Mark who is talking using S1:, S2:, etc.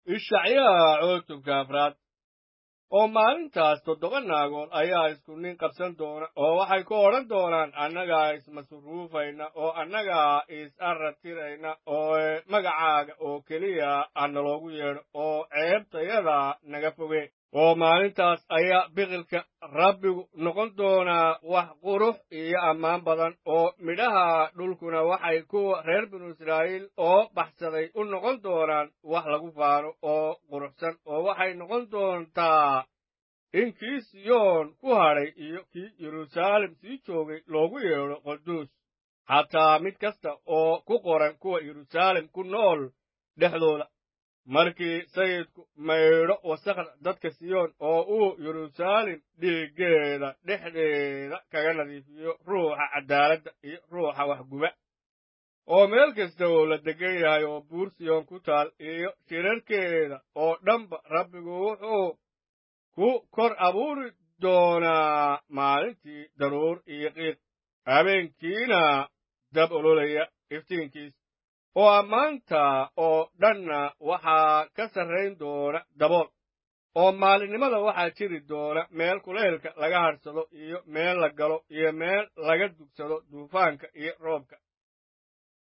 S1: ishacyaha cutubka afraad oo maalintaas toddoba naagood ayaa isku nin qabsan doona oo waxay ku odhan doonaan annagaa ismasuruufayna oo annagaa is-arratirayna oo magacaaga oo keliya hanaloogu yeedho oo ceebtayada naga foge oo maalintaas ayaa biqilka rabbigu noqon doonaa wax qurux iyo ammaan badan oo midhaha dhulkuna waxay kuwa reer binu israa'iil oo baxsaday u noqon doonaan wax lagu faano oo quruxsan oo waxay noqon doontaa in kii siyoon ku hadhay iyo kii yeruusaalem sii joogay loogu yeedho quduus xataa mid kasta oo ku qoran kuwa yeruusaalem ku nool dhexdooda markii sayidku maydho wasakhda dadka siyoon oo uu yeruusaalem dhiiggeeda dhexdeeda kaga nadiifiyo ruuxa caddaaladda iyo ruuxa waxguba oo meel kasta oo la degan yahay oo buur siyoon ku taal iyo shirarkeeda oo dhanba rabbigu wuxuu ku kor abuuri doonaa maalintii daruur iyo qiiq habeenkiina dab ololaya iftiinkiis oo ammaanta oo dhanna waxaa ka sarrayn doona dabool oo maalinimada waxaa jiri doona meel kuleylka laga hadhsado iyo meel la galo iyo meel laga dugsado duufaanka iyo roobka